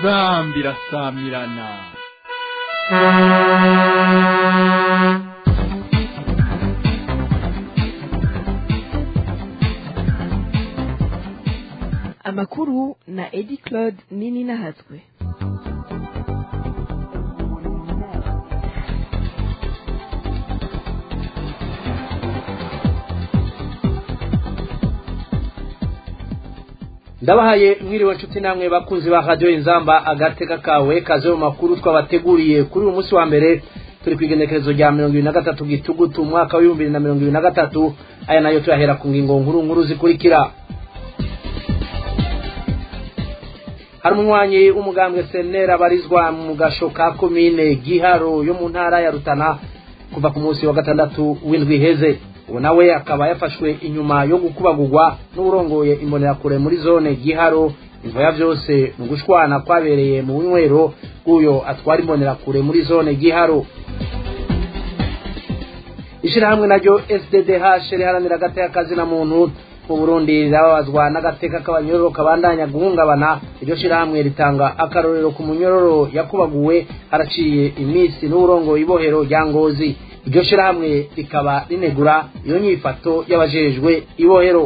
inzambi irasamirana amakuru na edi claude nini nahatswe ndabahaye mwiriwe nshuti namwe bakunzi ba radiyo inzamba agateka kawe kaze mu makuru twabateguriye kuri uyu munsi wa mbere turi ku igenekerezo rya mirongo ibiri na gatatu gitugutu umwaka w'ibihumbi bibiri na mirongo ibiri na gatatu aya nayo tuyahera ku ngingo nkuru nkuru zikurikira hari umunywanyi w'umugambwe senera abarizwa mu gasho ka komine giharo yo mu ntara ya rutana kuva ku munsi wa gatandatu w'indwi iheze ubu nawe akaba yafashwe inyuma yo gukubagurwa n'uburongoye imbonerakure muri zone giharo imvoya byose mu gushwana kwabereye mu bunywero bw'uyo atwara imbonerakure muri zone giharo ishyirahamwe naryo sddh riharanira agateka kazina muntu mu burundi rirababazwa n'agateka k'abanyororo kabandanya guhungabana iryo shyirahamwe ritanga akarorero ku munyororo yakubaguwe haraciye iminsi n'uburongo ibohero rya ngozi iryo shyirahamwe rikaba rinegura iyo nyifato y'abajejwe ibohero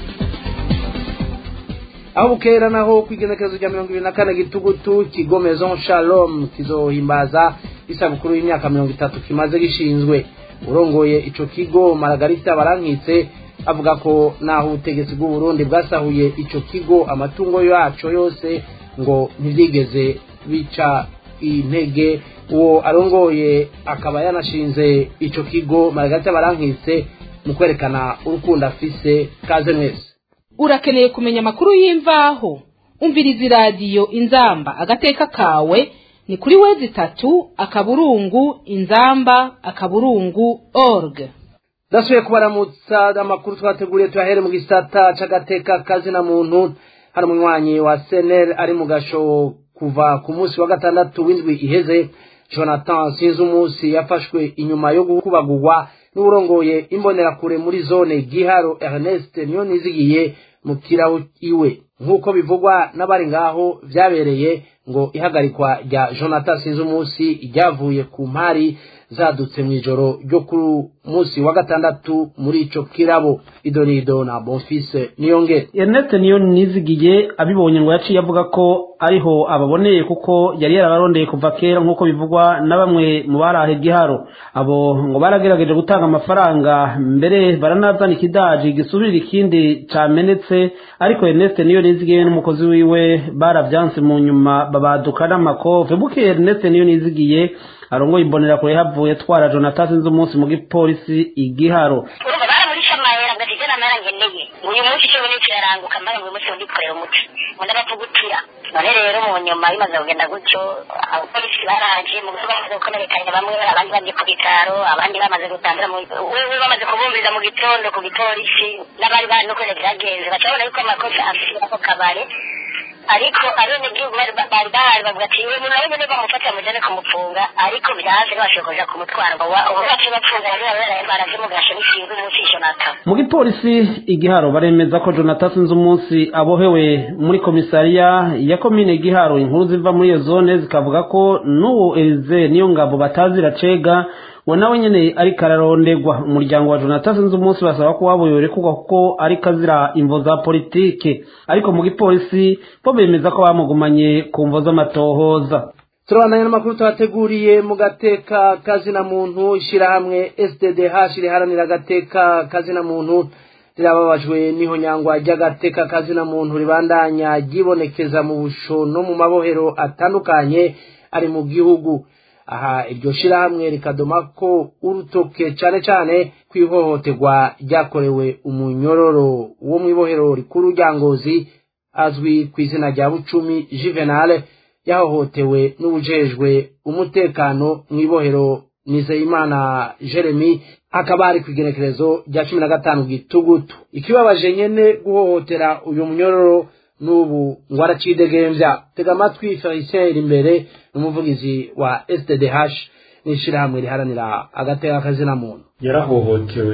aho bukera naho ku igenekerezo rya mirongo ibiri na kane gitugutu kigo maison shalom kizohimbaza isabukuru y'imyaka mirongo itatu kimaze gishinzwe urongoye ico kigo maragarita barankitse avuga ko naho ubutegetsi bw'uburundi bwasahuye ico kigo amatungo yaco yose ngo ntibyigeze bica intege uwo arongoye akaba yanashinze ico kigo maragarita barankitse mu kwerekana urukundo afise kaze mwese urakeneye kumenya amakuru y'imvaho umviriza iradiyo inzamba agateka kawe ni kuri wezi itatu akaburungu inzamba akaburungu org ndasubiye kubaramutsa amakuru twateguriye tuyahere mu gisata c'agateka kazina muntu hari umunywanyi wa senel ari mu gasho kuva ku munsi wa gatandatu w'indwi iheze jonathan sinzi umunsi yafashwe inyuma yo gukubagurwa n'uburongoye imbonerakure muri zone giharo ernest niyo nizigiye mu kirawo iwe nk'uko bivugwa n'abari ngaho vyabereye ngo ihagarikwa rya jonathan sinzi umunsi ryavuye ku mpari zadutse mu ijoro ryo kuri munsi wa gatandatu muri ico kirabo idonido na bonfise niyongere Ernest niyo nizigiye abibonye ngo yaciye avuga ko ariho ababoneye kuko yari yarabarondeye kuva kera nk'uko bivugwa na bamwe mu barahe giharo abo ngo baragerageje gutanga amafaranga mbere baranazana ikidaji gisubirira ikindi camenetse ariko Ernest niyo nizigiye n'umukozi wiwe baravyanse mu nyuma babaduka n'amakove buke Ernest niyo nizigiye arongoye imbonera kure havuye twara Jonathan sinzi umunsi mu gipolisi igiharo urumva baramurisha amahera ngo sije namara ngeneye uyu munsi cyo ni kiraranguka mbara ngo uyu munsi ndikorera umuti ngo ndabavugutira none rero mu nyuma bimaze kugenda gutyo abapolisi baraje mu gusoba bamaze gukomerekanya bamwe abandi bagiye ku bitaro abandi bamaze gutambira mu wewe bamaze kubumviriza mu gitondo ku gipolisi n'abari bari no kwene byagenze bacabona yuko amakosa afite ako kabare ariko abenegihugu bari bari bahari bavuga ati uyu muntu nawe nyene bamufata mujane kumufunga ariko byanze ntibashoboye kuja kumutwara ngo ubu bacu bapfunga rero baraje mu gasho n'ikintu umunsi jonathan mu gipolisi igiharo baremeza ko jonathan sinzi umunsi abohewe muri komisariya ya komine giharo inkuru ziva muri iyo zone zikavuga ko n'uwo elize niyo ngabo batazira cega ngo nawe nyene ariko ararondegwa umuryango wa jonathan sinzi umunsi basaba ko wabuyobe kuko kuko ariko azira imvo za politike ariko mu gipolisi bo bemeza ko bamugumanye ku mvo z'amatohoza turabandanya n'amakuru tuhateguriye mu gateka kazina muntu ishyirahamwe sddh riharanira agateka kazina muntu rirababajwe n'ihonyangwa ry'agateka kazina muntu ribandanya ryibonekeza mu busho no mu mabohero atandukanye ari mu gihugu aha iryo shyirahamwe rikadoma ko urutoke cyane cyane ku ihohoterwa ryakorewe umunyororo wo mu ibohero rikuru rya ngozi azwi ku izina rya bucumi juvenale yahohotewe n'ubujejwe umutekano mu ibohero nizeyimana jeremy akaba ari ku igenekerezo rya cumi na gatanu gitugutu ikibabaje nyene guhohotera uyu munyororo n'ubu ngo aracidegembya tega amatwi felicien imbere n'umuvugizi wa sddh n'ishyirahamwe riharanira agateka kazina muntu yarahohotewe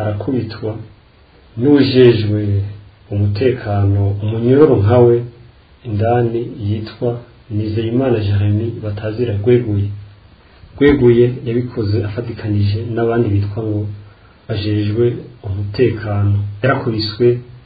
arakubitwa n'ujejwe umutekano umunyororo nkawe indani yitwa nizeyimana jeremy batazira rweguye rweguye yabikoze afatikanije n'abandi bitwa ngo bajejwe umutekano yarakubiswe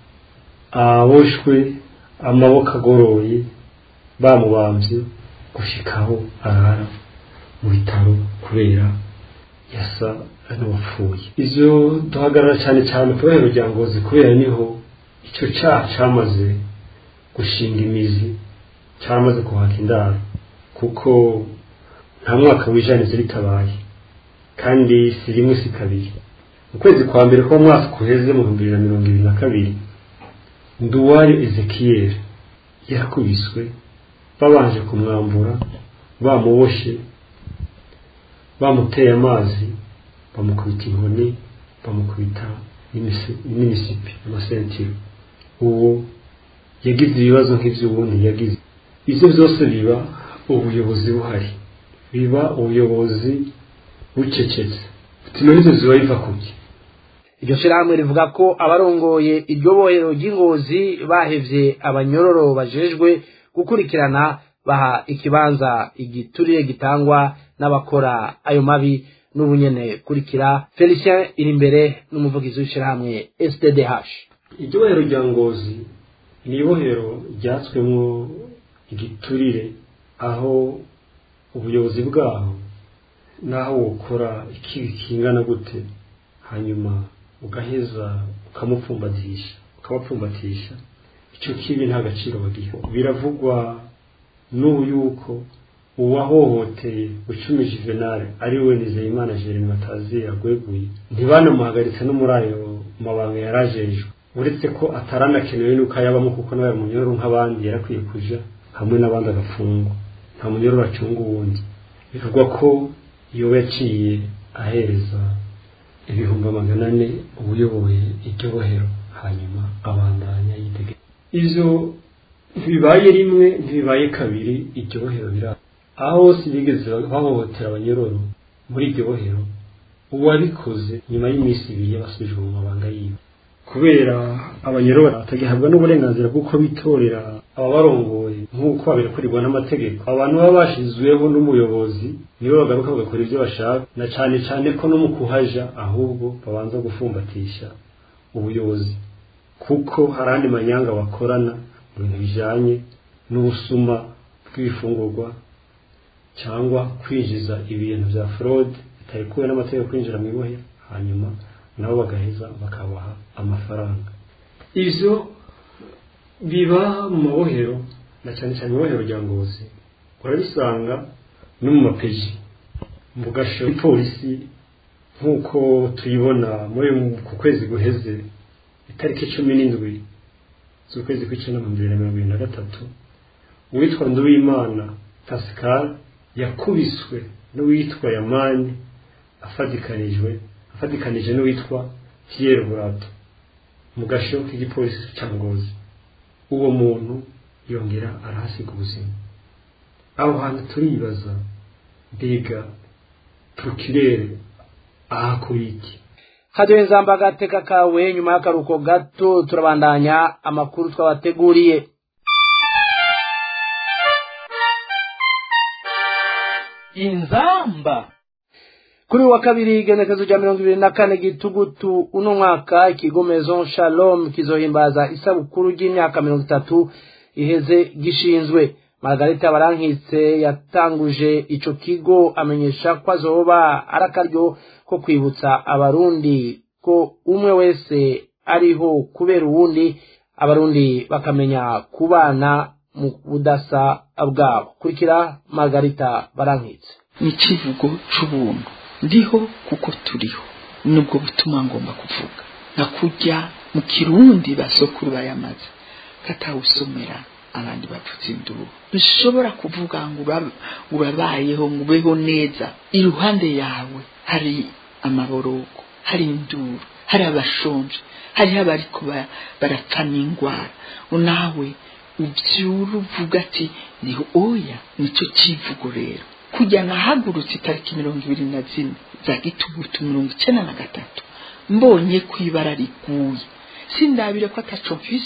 aboshwe amaboko agoroye bamubambye gushikaho arara mu bitaro kubera yasa n'uwapfuye ivyo duhagarara cyane cyane ku bahero rya ngozi kubera niho icyo cyaha cyamaze gushinga imizi cyamaze kuhaka indaro kuko nta mwaka w'ijanize ritabaye kandi si rimwe si kabiri mu kwezi kwa mbere ko mwaka kuheze mu bihumbi bibiri na mirongo ibiri na kabiri nduwari ezekiyeli yarakubiswe babanje kumwambura bamuboshe bamuteye amazi bamukubita inkoni bamukubita n'imisipi amasentiro uwo yagize ibibazo nk'iby'ubundi yagize ibyo byose biba ubuyobozi buhari biba ubuyobozi bucecetse butuma n'izo ziba biva ku bye iryo shyirahamwe rivuga ko abarongoye iryo bohero ry'ingozi bahevye abanyororo bajejwe gukurikirana baha ikibanza igiturire gitangwa n'abakora ayo mabi n'ubunyene kurikira felicien iri imbere n'umuvugizi w'ishyirahamwe sddh iryo bohero rya ngozi ni ibohero ryatswemwo igiturire aho ubuyobozi bwaho naho wokora ikibi kingana gute hanyuma ugaheza ukamupfumbatisha ukamupfumbatisha icyo kibi nta gaciro bagiha biravugwa n'ubu yuko uwahohoteye ucumi juvenal ari we nizeyimana jeremy batazi yagweguye ntibanamuhagaritse no muri ayo mabanga yarajejwe uretse ko ataranakenewe nuko ayabamo kuko nawe munyororo nk'abandi yarakwiye kuja hamwe n'abandi agafungwa nta munyororo acunga uwundi bivugwa ko iyo yaciye ahereza ibihumbi magana ane ubuyoboye iryo bohero hanyuma abandanya yitege ivyo ntibibaye rimwe ntibibaye kabiri iryo bohero biraba aho hose bigeze bahohotera abanyororo muri iryo bohero uwabikoze nyuma y'iminsi ibiri yabasubijwe mu mabanga yiwe kubera abanyororo batagihabwa n'uburenganzira bw'uko bitorera ababarongoye nk'uko babikurirwa n'amategeko abantu baba bashizweho n'umuyobozi nibo bagaruka bagakora ibyo bashaka na cyane cyane ko no mu kuhaja ahubwo babanza gufumbatisha ubuyobozi kuko hari andi manyanga bakorana mu bintu bijanye n'ubusuma bw'ibifungurwa cyangwa kwinjiza ibintu bya fraude bitarekuwe n'amategeko kwinjira mu ibohero hanyuma nabo bagaheza bakabaha amafaranga ivyo biba mu mabohero na cyane cyane ibohero rya ngozi urabisanga no mu mapeji mu gasho polisi nk'uko tuyibona muri ku kwezi guheze itariki cumi n'indwi z'ukwezi kw'icenda mu bibiri na mirongo ibiri na gatatu uwitwa nduwimana pascal yakubiswe n'uwitwa yamani afatikanijwe afatikanije n'uwitwa Pierre Burato mu gasho k'igipolisi cya Ngozi uwo muntu yongera arahasiga ubuzima aho hantu turibaza mbega procureur ahakora iki kaduhe nzamba agateka kawe nyuma y'akaruhuko gato turabandanya amakuru twabateguriye inzamba kuri wa kabiri igenekezo rya mirongo ibiri na kane gitugutu uno mwaka ikigo maison shalom kizohimbaza isabukuru ry'imyaka mirongo itatu iheze gishinzwe margarita barankitse yatanguje ico kigo amenyesha ko azoba ari akaryo ko kwibutsa abarundi ko umwe wese ariho kubera uwundi abarundi bakamenya kubana mu budasa bwabo kurikira margarita barankitse ni ikivugo c'ubuntu ndiho kuko turiho nubwo butuma ngomba kuvuga nka kurya mu kirundi basokuru bayamaze katawusomera abandi bapfutse induru ntushobora kuvuga ngo urabayeho ngo ubeho neza iruhande yawe hari amaborogo hari induru hari abashonje hariho abariko barapfa n'indwara nawe ubyura uvuga ati niho oya nicyo kivugo rero kujya nahagurutse itariki mirongo ibiri na zine za gitugutu mirongo icyenda na gatatu mbonye ko ibara riguye sindabire ko ataco mfise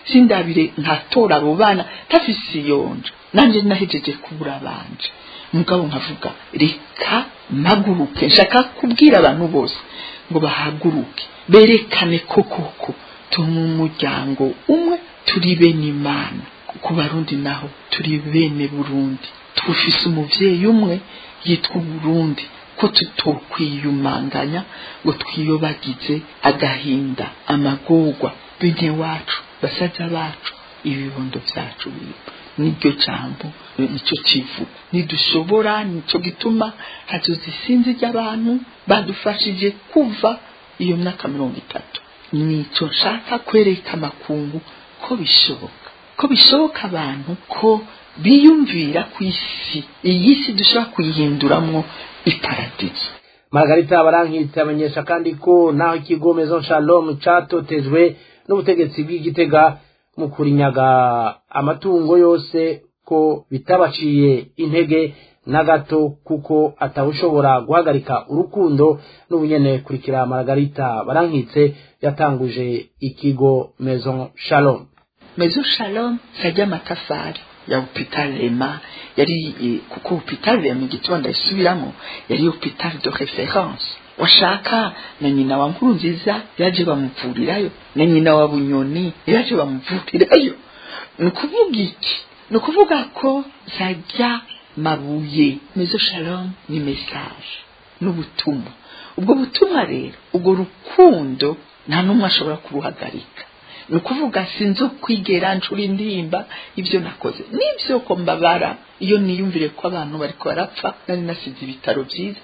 sindabire nkatora abo bana ntafise iyonja nanjye nahejeje kubura abanje mugabo nkavuga reka mpaguruke nshaka kubwira abantu bose ngo bahaguruke berekane ko koko turi umuryango umwe turi bene imana ku barundi naho turi bene burundi twufise umuvyeyi umwe yitwa uburundi ko tutokwiyumanganya ngo twiyobagize agahinda amagorwa bene wacu basaza bacu ibibondo vyacu biba niryo jambo nicyo kivuga nidushobora nicyo gituma hazoza isinzi ry'abantu badufashije kuva iyo myaka mirongo itatu nicyo nshaka kwereka amakungu ko bishoboka ko bishoboka abantu ko biyumvira ku isi iyi si dushobora kuyihinduramwo iparadizo margarita barankitse amenyesha kandi ko naho ikigo maison shalom catotejwe n'ubutegetsi bw'igitega mu kurinyaga amatungo yose ko bitabaciye intege na gato kuko atawushobora guhagarika urukundo n'ubunyene kurikira margarita barankitse yatanguje ikigo maison shalom maison shalom sajya amatafari ya hopital rema yari eh, kuko hopital rema mu gitondo isubiramo yari hopital de référence washaka na nyina wa nkuru nziza yaje bamuvurirayo na nyina wa bunyoni yaje bamuvurirayo ni ukuvuga iki ni ukuvuga ko zajya mabuye mezo shalom ni message n'ubutumwa ubwo butumwa rero ubwo rukundo nta n'umwe ashobora kuruhagarika ni ukuvuga sinzi kwigera nshura indimba ibyo nakoze n'ibyo ko mbabara iyo niyumvire ko abantu bari barapfa nari nasize ibitaro byiza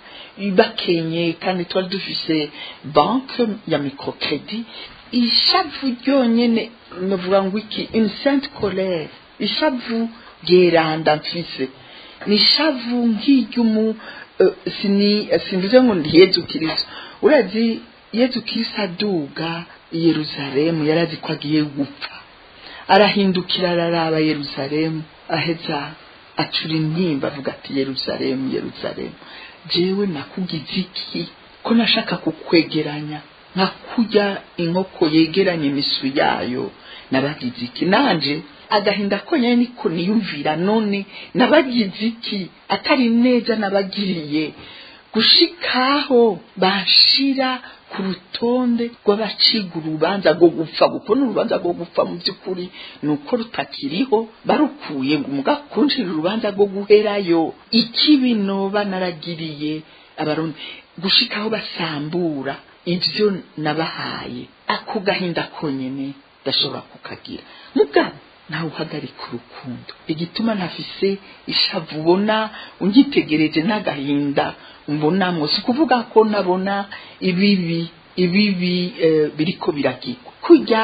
bakenye kandi twari dufise banke ya microcredit ishavu ryonyine navuga ngo iki une sainte colère ishavu ryeranda mfise ni ishavu nk'iry'umu uh, sini simvuze ngo ndi yezu kiristo urazi yezu kiristo aduga i yeruzalemu yarazi ko agiye gupfa arahindukira araraba yeruzalemu aheza acura intimba avuga ati yeruzalemu yeruzalemu jewe nakugize iki ko nashaka kukwegeranya nka kurya inkoko yegeranya imisu yayo nabagize iki nanje agahinda ko nyine niko niyumvira none nabagize iki atari neza nabagiriye gushikaho bashira ku rutonde rw'abaciga urubanza rwo gupfa kuko ni urubanza rwo gupfa mu by'ukuri ni uko rutakiriho barukuye ngo umugakunjira urubanza rwo guherayo ikibi noba naragiriye abarundi gushikaho basambura ibyo nabahaye ako gahinda konyine ndashobora kukagira mugabo nawe uhagarika urukundo igituma ntafise ishavu ubona ungitegereje n'agahinda mbonamwo si ukuvuga ko nabona ibibi ibibi biriko biragirwa kurya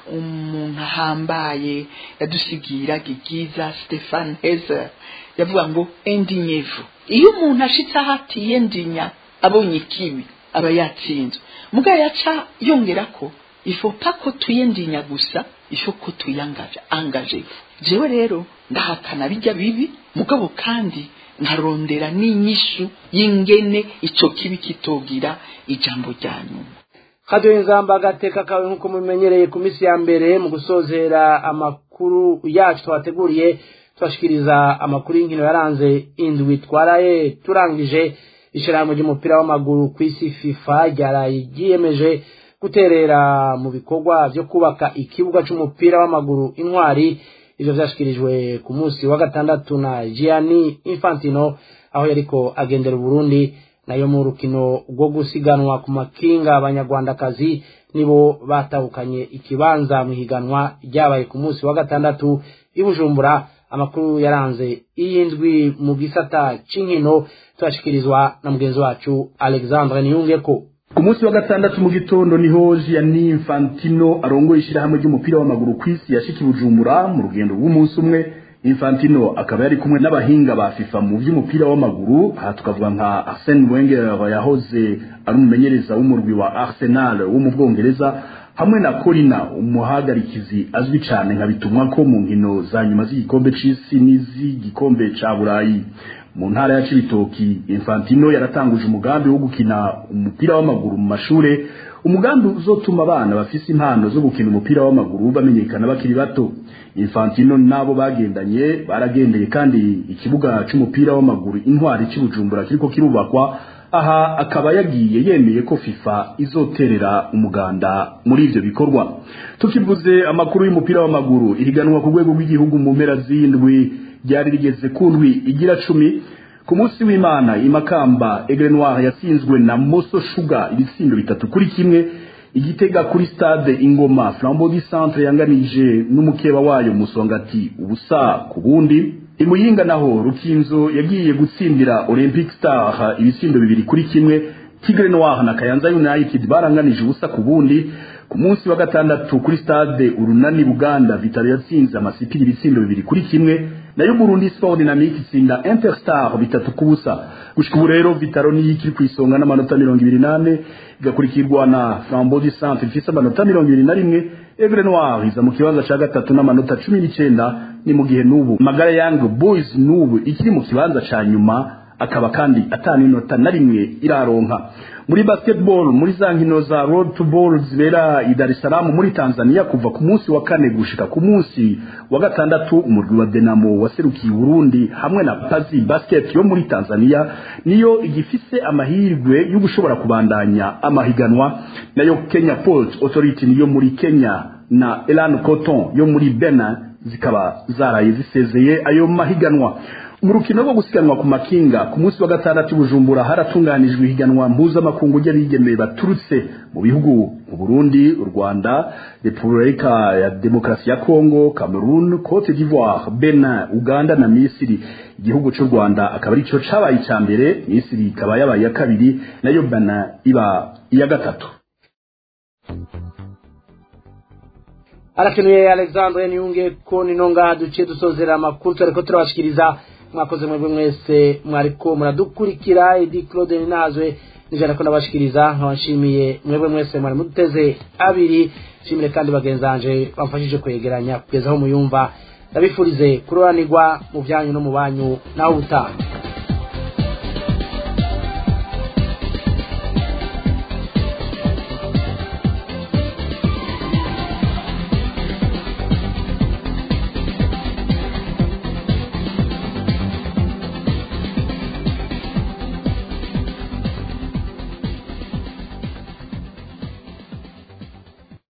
umuntu ahambaye yadusigira gigiza stefan hezer yavuga ngo endinyevu iyo umuntu ashitse aho atiye ndinya abonye ikibi aba yatsinzwe mugabo yaca yongera ko ifopa ko tuyendinya gusa ifo ko tuyangaje angaje jewe rero ndahakana bijya bibi mugabo kandi nkarondera n'inyishu y'ingene ico kibi kitogira ijambo rya nyuma kadoye nzamba agateka kawe nk'uko mubimenyereye ku minsi ya mbere mu gusozera amakuru yacu twateguriye tubashikiriza amakuru y'inkino yaranze indwi twaraye turangije ishyirahamwe ry'umupira w'amaguru ku isi fifa ryaraye ryiyemeje guterera mu bikorwa byo kubaka ikibuga cy'umupira w'amaguru intwari ivyo vyashikirijwe ku munsi wa gatandatu na Gianni Infantino aho yariko agendera Burundi nayo mu rukino rwo gusiganwa ku makinga abanyarwandakazi nibo batahukanye ikibanza mu higanwa ryabaye ku munsi wa gatandatu i Bujumbura amakuru yaranze iyindwi mu gisata c'inkino turashikirizwa na mugenzi wacu Alexandre Niyungeko ku munsi wa gatandatu mu gitondo niho Gianni Infantino arongoye ishyirahamwe ry'umupira w'amaguru ku isi yashiki Bujumbura mu rugendo rw'umunsi umwe Infantino akaba yari kumwe n'abahinga ba FIFA mu by'umupira w'amaguru aha tukavuga nka Arsene Wenger yahoze ari umumenyereza w'umurwi wa Arsenal wo mu Bwongereza hamwe na Corina umuhagarikizi azwi cyane nka bitumwa ko mu nkino za nyuma z'igikombe c'isi n'iz'igikombe ca Burayi mu ntara ya cibitoki infantino yaratanguje umugambi wo gukina umupira w'amaguru mu mashure umugambi uzotuma abana bafise impano zo gukina umupira w'amaguru bamenyekana bakiri bato infantino n'abo bagendanye baragendeye kandi ikibuga c'umupira w'amaguru intwari cy'ubujumbura kiriko kirubakwa aha akaba yagiye yemeye ko fifa izoterera umuganda muri ivyo bikorwa tukivuze amakuru y'umupira w'amaguru ihiganwa ku rwego rw'igihugu mu mpera z'indwi ryari rigeze ku ndwi igira cumi ku munsi w'imana imakamba egre noir yatsinzwe na moso shuga ibitsindo bitatu kuri kimwe igitega kuri stade ingoma flambeau du centre yanganije n'umukeba wayo musongati ubusa ku bundi imuyinga naho rukinzo yagiye gutsindira olympic star ibitsindo bibiri kuri kimwe tigre noir na kayanza united baranganije ubusa ku bundi ku munsi wa gatandatu kuri stade urunani buganda vitalo yatsinze amasipiri ibitsindo bibiri kuri kimwe nayo burundi sport dynamique itsinda interstar bitatu ku busa gushika ubu rero vitalo niyo ikiri ku isonga n'amanota mirongo ibiri n'ane igakurikirwa na flambeau du centre ifise amanota mirongo ibiri na rimwe egre noir iza mu kibanza ca gatatu n'amanota cumi n'icenda ni mu gihe n'ubu magara young boys n'ubu ikiri mu kibanza ca nyuma akaba kandi atanu inota na rimwe iraronka muri basketball muri za nkino za road to ball zibera i Dar es Salaam muri Tanzania kuva ku munsi wa kane gushika ku munsi wa gatandatu umurwi wa Denamo waserukiye Burundi hamwe na Pazi Basket yo muri Tanzania niyo igifise amahirwe yo gushobora kubandanya amahiganwa nayo Kenya Port Authority niyo muri Kenya na Elan Cotton yo muri Benin zikaba zaraye zisezeye ayo mahiganwa mu rukino rwo gusiganwa ku makinga ku munsi wa gatandatu bujumbura haratunganijwe ihiganwa mpuzamakungu ry'abigemeye baturutse mu bihugu mu burundi u rwanda repubulika ya demokarasi ya kongo cameroon cote d'ivoire benin uganda na misiri igihugu cy'u rwanda akaba ari cyo cabaye icya mbere misiri ikaba yabaye iya kabiri nayo benin iba iya gatatu arakenuye alexandre niyunge ko nino ngaha duciye dusozera amakuru turariko turabashikiriza mwakoze mwebwe mwese mwariko muradukurikira edi claude ninazwe nijana ko ndabashikiriza nkabashimiye mwebwe mwese mwari muduteze abiri nshimire kandi bagenzi banje bamfashije kwegeranya kugeza aho muyumva ndabifurize kuroranirwa mu byanyu no mu banyu naho ubutaha